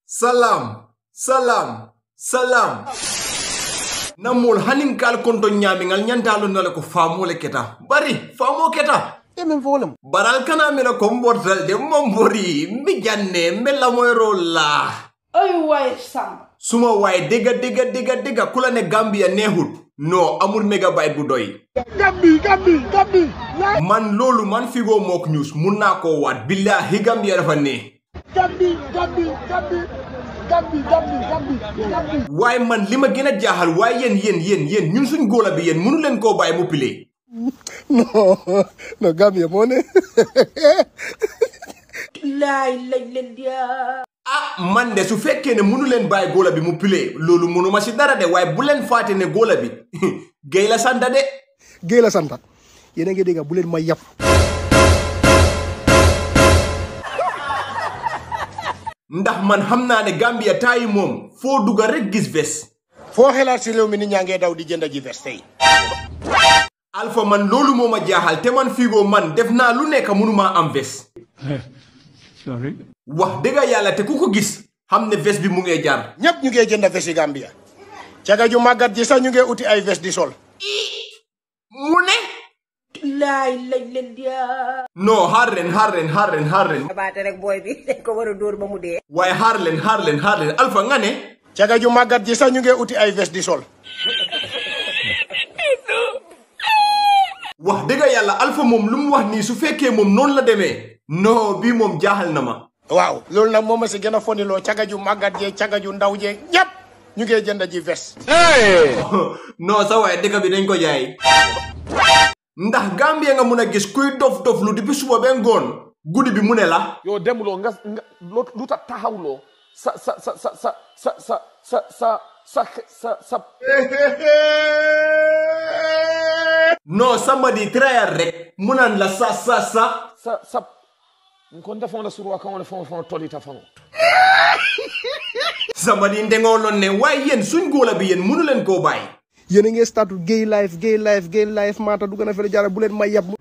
salam salam salam namol hanin kal konto ñamingal ñantalo nale ko famole keta bari famo keta emen folem baral kana mira ko mbortal de mombori mbi janne mbella moyro la ay waay samba suma waay dégga dégga dégga dégga kula ne gambia neexut no amul mégabyte bu doy gambi gambi gambi man loolu man figo mook news mun naa koo waat billahi gambia dafa ne gambi gambi gambi gambi gambi gambi gambi waaye man li ma gën a jaaxal waaye yéen yéen yéen yéen ñun suñ góola bi yéen mënu leen koo bàyyi mu pile non non Gambia moo ne laay lañ leen dia ah man de su fekkee ne mënu leen bàyyi góola bi mu pile loolu mënuma si dara de waaye bu leen faate ne góola bi géy la santa de géy la santa yéen a ngi dégg bu leen ma yàpp ndax man xam naa ne gambia taayi moom foo dugga rek gis ves foo xelaat si réew mi nit ñaa ngee daw di jënd ji veste tey alpha man loolu moo ma jaaxal te man figo man def naa lu nekk mënumaa am ves Sorry. wax dëgga yàlla te ku ko gis xam ne ves bi mu ngee jar ñëpp ñu ngee jënd veste yi Gambia caga ju màggat ji sax ñu ngee uti ay veste di sol mu ne laay lañ leen dia non xaar leen xaar leen xaar leen xaar leen baate rek booy bi dañ ko war a dóor ba mu dee waaye xaar leen xaar leen xaar leen alpha nga ne caga ju màggat ji sax ñu ngee uti ay veste di sol wax dëgga yàlla alpha moom lu mu wax nii su fekkee moom noonu la demee non bii moom jaaxal na ma waaw loolu nag moom ma si gën a foniloo caga ju màggat jeeg caga ju ndaw jeeg ñëpp ñu ngee jënd ji veste non sa waaye dëkk bi dañ ko jaay ndax Gambie nga mun a gis kuy dof dof lu depuis suba ba ngoon guddi bi mu ne la yow demuloo nga nga loo- lu tax taxawloo sa sa sa sa sa sa sa sa sa sa sa sa non somebody trial rek mu naan la sa sa sa sa sa nko ndefoŋo le suruwa kaŋo le faŋo faŋo tolita faŋo somebody ndengoo loon ne waaye yéen suñ góola bi yéen mënu leen koo bàyyi yéen a ngee statu gay life gay life gay life maata dugg na fele jaara bu leen ma yàpp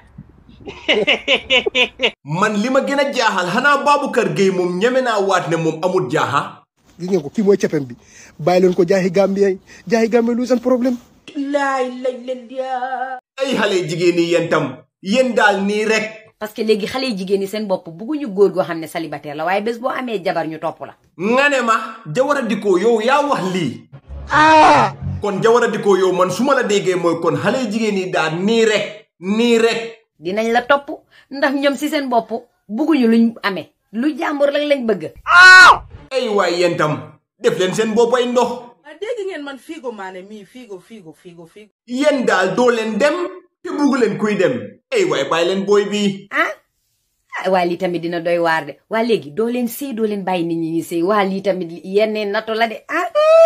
man li ma gën a jaaxal xanaa Baboucarr Gueye moom ñeme naa waat ne moom amut jaaxa gis ngeen ko kii mooy cepem bi bàyyi leen ko jaaxi Gambia yi jaaxi Gambia lu seen problème laay lañ leen dia ay xale jigéen yi yéen tam yéen daal nii rek parce que léegi xale yi jigéen ñi seen bopp bugguñu góor goo xam ne célibataire la waaye bés boo amee jabar ñu topp la nga ne ma Jawara Dikko yow yaa wax lii kon Jawara Dikko yow man su ma la déggee mooy kon xale jigéen yi daal nii rek nii rek dinañ la topp ndax ñoom si seen bopp bugguñu luñ amee lu jàmbur rek lañ bëgg ay waay yéen tam def leen seen boppay ndox ah dégg ngeen man fiigo maane mii fiigo fiigo fiigo fiigo yéen daal doo leen dem te bugg leen kuy dem ay waay bàyyi leen booy bii ah ah waa lii tamit dina doy waar de waa léegi doo leen sëy doo leen bàyyi nit ñi ñi sëy waa lii tamit yenn nato la de ah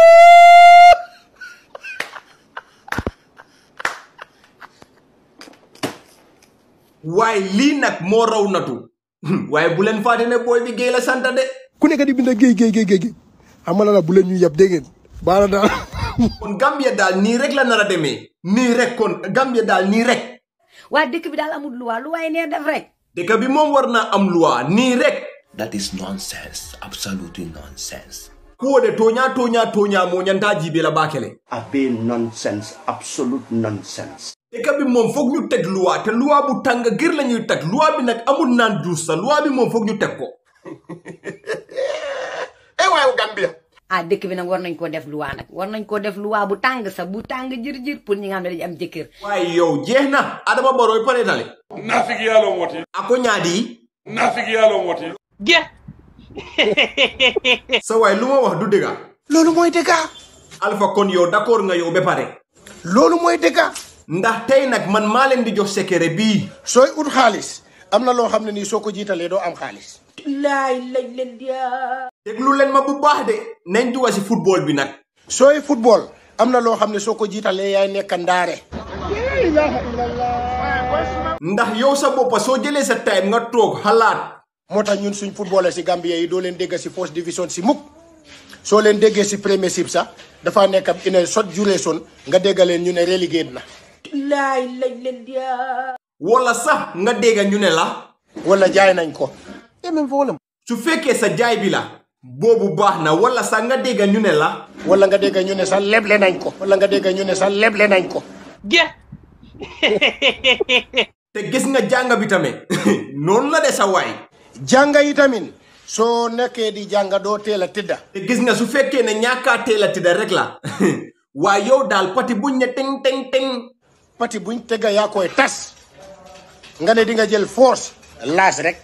waaye lii nag moo raw natu waaye bu leen fàtte ne booy bi géey la santa de ku nekk di bind géy géy géy géy géy xam nga la bu leen ñu yàpp dégg ngeen baala daal kon Gambia daal nii rek la nar a demee nii rek kon Gambia daal nii rek waa dëkk bi daal amul luwaa lu waaye nee def rek dëkk bi moom war naa am loi nii rek That is nonsense, absolutely nonsense. kuwo de toña toña toña mo ñanta jibe la bakele abe nonsense absolute nonsense dëkk bi moom foog ñu teg loi te loi bu tàng gër la ñuy teg loi bi nag amul naan juus sa loi bi moom foog ñu teg ko eh waaye Gambia ah dëkk bi nag war nañ koo def luwaa nag war nañ koo def luwaa bu tàng sax bu tàng jër jër pour ñi nga xam ne dañu am jëkkër waaye yow jeex na adama baroy paretale nafigi yaalon woti ako ñaadi nafigi yaalon woti sa waay lu ma wax du dëgga loolu mooy dëgga alpha kon yow d'accord nga yow ba pare loolu mooy dëgga ndax tey nag man maa leen di jox secret bii sooy ut xaalis am na loo xam ne nii soo ko jiitalee doo am xaalis laay lañ leen dia déglu leen ma bu baax de nañ duga si football bi nag sooy football am na loo xam ne soo ko jiitalee yaay nekk ndaare ndax yow sa boppa soo jëlee sa time nga toog xalaat moo tax ñun suñ footballeur si Gambie yi doo leen dégg si first division si mukk soo leen déggee si premiership sax dafa nekk in a short duration nga dégg leen ñu ne relegate na laay lañ leen dia wala sax nga dégg ñu ne la wala jaay nañ ko emen foolam su fekkee sa jaay bi la boobu baax na wala sax nga dégg ñu ne la wala nga dégg ñu ne sax leble nañ ko wala nga dégg ñu ne sax leble nañ ko te gis nga jàng bi tamit noonu la de sa waay jànga yi tamit soo nekkee di jànga doo teel a tëdda te gis nga su fekkee ne ñaakaa teel a tëdda rek la waaye yow daal pati buñ ne teng teng teng pati buñ tega yaa koy tas nga ne di nga jël force laas rek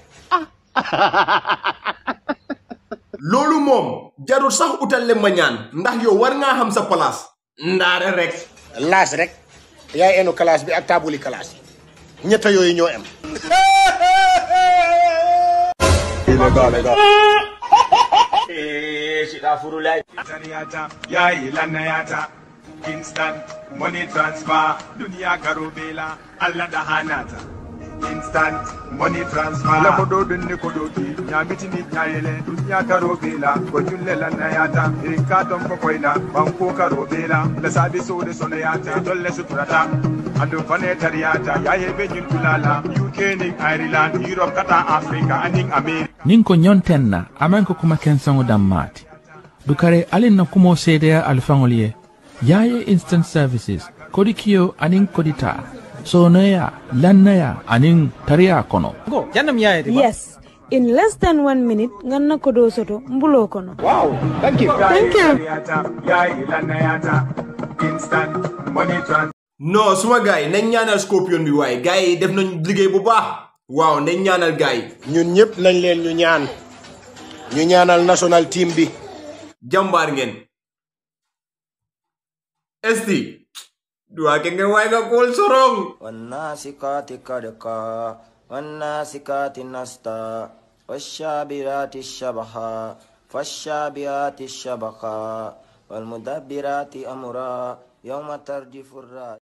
loolu moom jarul sax utal le ma ñaan ndax yow war ngaa xam sa place ndaare rek laas rek yaay enu classe bi ak taabuli classe yi ñetta yooyu ñoo am Taniyata, yayi lanayata, instant money transfer, dunia karubela, Allah da hanata. Instant money transfer. La kodo dunni kodo ki, nyamiti ni nyayele, dunia karubela, kojulle lanayata, irika tombo koina, banko karubela, la sabi so de sonayata, dolle suturata. Ando fane tariyata, yaye benyul kulala, UK ning Ireland, Europe kata Africa, aning America. nin ko ñonten na aman ko kuma kensaŋo dam maati dukare alin na kumo seedeya alifaŋol ye yaye instant services kodi kiyo aniŋ kodi taa sonoya lannaya aniŋ tariya kono Yes. In less than one minute, nganna kodo soto mbulo kono. Wow, thank you. Thank you. Yayi lanayata, instant money transfer. non suma gars yi nañ ñaanal scorpion bi waaye gars yi def nañ liggéey bu baax waaw nañ ñaanal gars yi ñun ñëpp nañ leen ñu ñaan ñu ñaanal national team bi jàmbaar ngeen esti duwaa ke nga waay nga kool sorong والناسكات كدكا والناسكات نستا والشابرات الشبحا فالشابهات الشبخا والمدبرات أمرا يوم ترجف الراس